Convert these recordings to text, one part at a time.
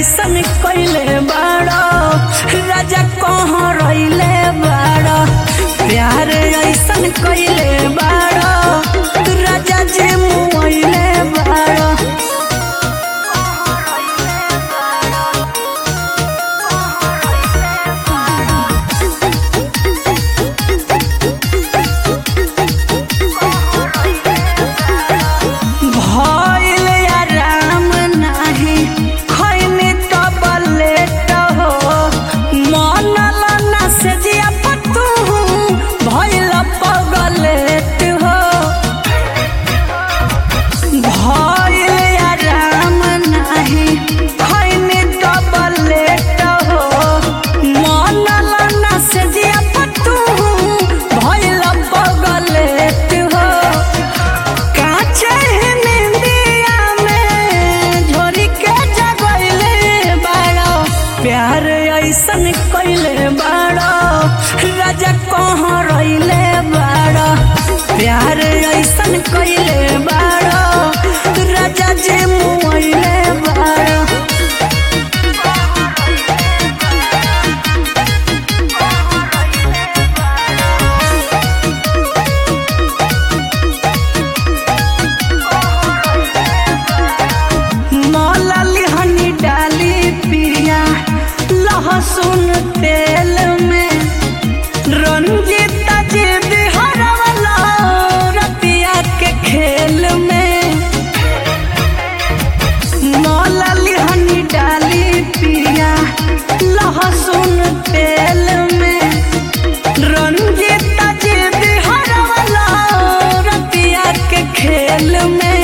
ऐसन कइले बाड़ो राजा कहाँ रइले बाड़ो प्यार ऐसन कइले बाड़ो राजा जे मुइले बाड़ो भइल आराम नाही खैनी तब लेट हो मनल ना से जिया पतू भइल पगलेट हो भइल आराम नाही खैनी तब लेट हो मनल ना से जिया पतू भइल पगलेट हो काचे निंदिया में झोरी के जगइले बाड़ो प्यार ऐसन कइले बाड़ो राजा कहाँ रइले बाड़ो प्यार ऐसन कइले बाड़ो राजा जे मुइले बाड़ो मौलाली हनी डाली पिरिया लहसुन तेल में रंजीता जी बिहरवला रतिया के खेल में मौलाली हनी डाली पिरिया लहसुन तेल में रंजीता जी बिहरवला रतिया के खेल में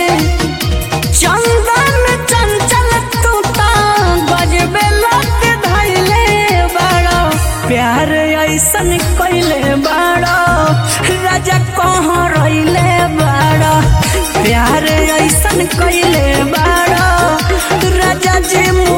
चंदन चंचल तू ता बजबे लत धैले बाड़ो प्यार ऐसन कइले बाड़ो राजा कहाँ रइले बाड़ो प्यार ऐसन कइले बाड़ो राजा जी